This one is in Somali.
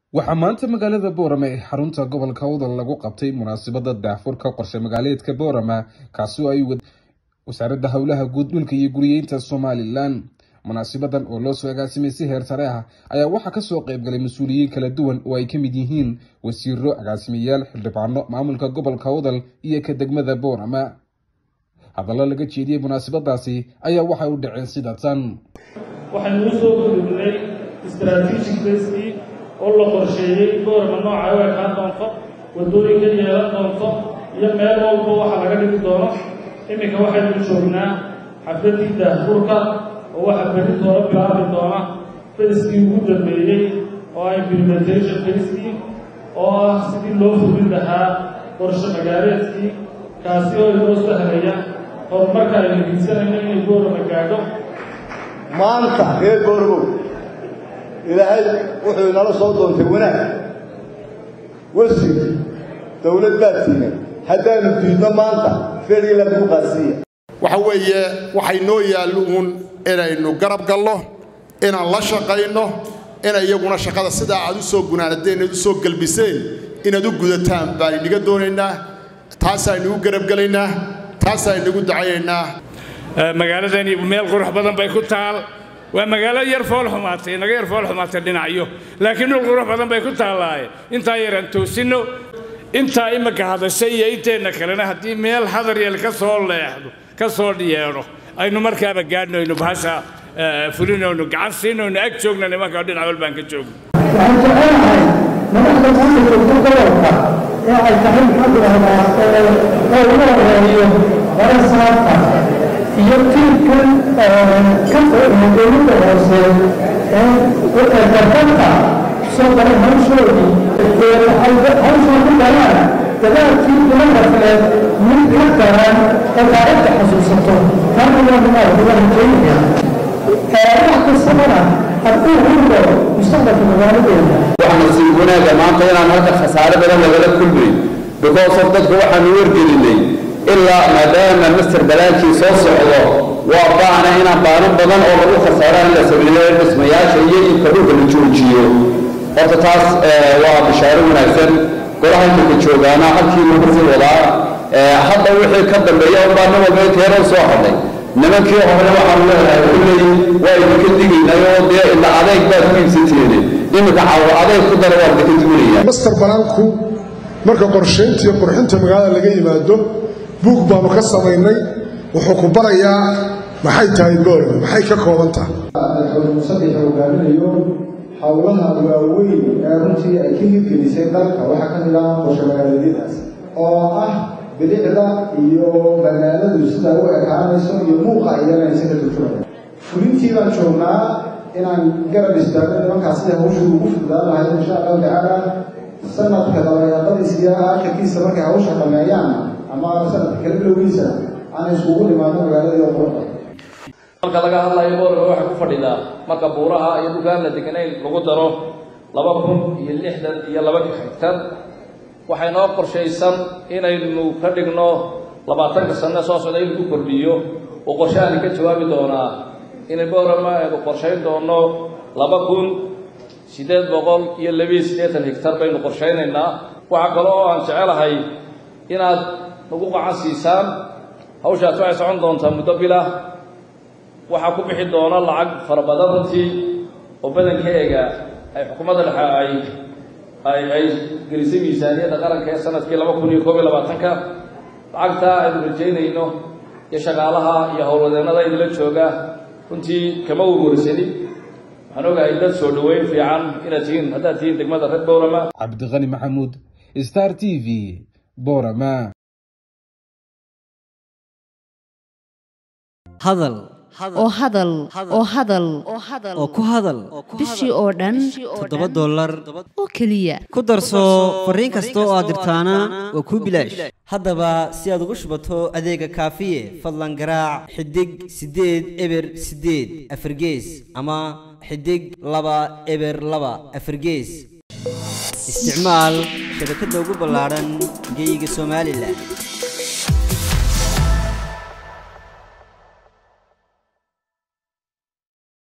waxaa maanta magaalada boorama ee xarunta gobolka udal lagu qabtay munaasabada daahfurka qorshe magaaleedka boorama kaasi oo ay wasaaradda howlaha guud dhulka iyo guriyeynta somalilan munaasabadan oo loo soo agaasimay si heer sare ah ayaa waxaa kasoo qeybgalay mas-uuliyiin kala duwan oo ay ka mid yihiin wasiiro agaasimayaal xildhibaano maamulka gobolka udal iyo ka degmada boorama hadallo laga jeediyey munaasabadaasi ayaa waxay u dhaceen sida tan waxaynu u soo gudubnay strategic baskii oo la qorsheeyey boorama nooca u ekaan doonto waddooyinka yeelan doonto iyo meel walba waxa laga dhigi doono iminka waxaynu joognaa xafladii daahfurka oo waxa berri doona bilaabi doona baskii ugu dambeeyey oo ah implementation baskii oo ah sidii loo fulin lahaa qorshe magaaleedkii kaasi oo inoo sahlaya horumarka aynu hiigsanayno inay boorama gaadho maanta reer boorbow ilaahay wuxuu inala soo doontay wanaag wesig dawlad baad tiigan haddaanu diidno maanta feriila lagu qaasiiya waxa weeye waxay noo yaallo uun inaynu garab galno inaan la shaqayno ina iyaguna shaqada sidaa aad u soo gunaanadeen inaad u soo gelbiseen inaad u gudataan baan inaga doonaynaa taasaynu u garabgelaynaa taasaynugu ducaynaynaa magaaladani meel qurux badan bay ku taal waa magaalo yar fool xumaatay naga yar fool xumaatay dhinacyo laakiin dhul qurux badan bay ku taallaaye intaa yaraan toosinno intaa imika hadashay iyo inteenna kalena haddii meel hadar yeel ka soo leexdo ka soo yeedho aynu markaaba gaadhno aynu bahasha fulinayno gacan siinayno ag joogna nimanka dhinac walbaan ka joogno waxaan jecelahay madaxda maamulka gobolka ee ay tahay maxaa tidhahdaa oo ugu horeeyo barasaabka iyo tiirkan ka dowladda hoose ee garbadka soo galay hawshoodii hawshaa ku galaan dadaalkii bilanafeed mid ka daran oo taariikhda xasuusato taana waa minaa waa rajeynaya wax kastabana hadduu hurdo mustaqbalka magaaladeena waxaanu sii wanaaga maanta inaan halka khasaare badan lagala kulmay because of dadka waxaanu wargelinay ilaa maadaama master balaankii soo socdo waa baana inaan baanan badan oo lagu khasaaraan la sameeyo dhismayaasha iyo iibka dhulka la joojiyo horta taas waa bishaaro wanaagsan golaha imika joogaana halkii lagu sii wadaa hadda wixii ka dambeeya unbaa nin walba inteero soo hadhay nimankii hore waxaanu leedahay kulley waa idinka digaynayoo dee ila adeeg baad ku iibsanteene iminka cawo adeeg ku dara waa idinka duwanaya master banaanku marka qorshaynta iyo qurxinta magaalada laga yimaado buug baanu ka samaynay wuxuu ku barayaa maxay tahay boorama maxay ka kooban tahay musaddexa hogaaminayo howlaha waaweyn ee runtii ay ka hirgelisay dalka waxaa ka mid ah qorshe magaaladyadaas oo ah bilicda iyo magaaladu sida u ekaanayso iyo muuqa iyaganaysa ka turjumaya fulintii baan joognaa inaan garab istaagno nimankaas sida hawshu ugu fududaan lahayd insha allahu tacaala sanadka dabayaaqadiisa iyo aakhirkiisa markay hawsha dhameeyaan ama sanadka kala bilowgiisa aan iskugu dhimaano magaalada quruxda marka laga hadlayo boorama waxay ku fadhidaa marka buuraha iyo dhulkaan la deganayn lagu daro laba kun iyo lixdan iyo laba hektar waxay noo qorshaysan inaynu ka dhigno labaatanka sanno soo socda in lagu kordhiyo oo qorshahaani ka jawaabi doonaa inay boorama aynu qorshayn doonno laba kun siddeed boqol iyo labiyo siddeetan hektar baynu qorshaynaynaa waxaa kale oo aan jecelahay inaad nagu qacan siisaan hawshaas waxay socon doontaa muddo bilah waxaa ku bixi doona lacag fara badan runtii oo badankeega ay xukuumadda dhexe ay ay ay gelisay miisaaniyadda qaranka ee sanadkii laba kun iyo koob iyo labaatanka lacagtaa aynu rajaynayno iyo shaqaalaha iyo howlwadeennada idinla jooga runtii kama uguursanin waxaan ogahay dad soo dhoweyn fiican inaad tihiin haddaad tihiin degmada reer boorama cabdiqani maxamuud star t v boorama hadal oo hadal oo hadal oo ku hadal bishii oo dhan toddoba dollar oo keliya ku darso fariin kasta oo aad dirtaana waa kuu bilaash haddaba si aad ugu shubato adeega kaafiye fadlan garaac xidig siddeed eber siddeed afargees ama xidig laba eber laba afargees isticmaal shabakadda ugu ballaadhan geyga somalilan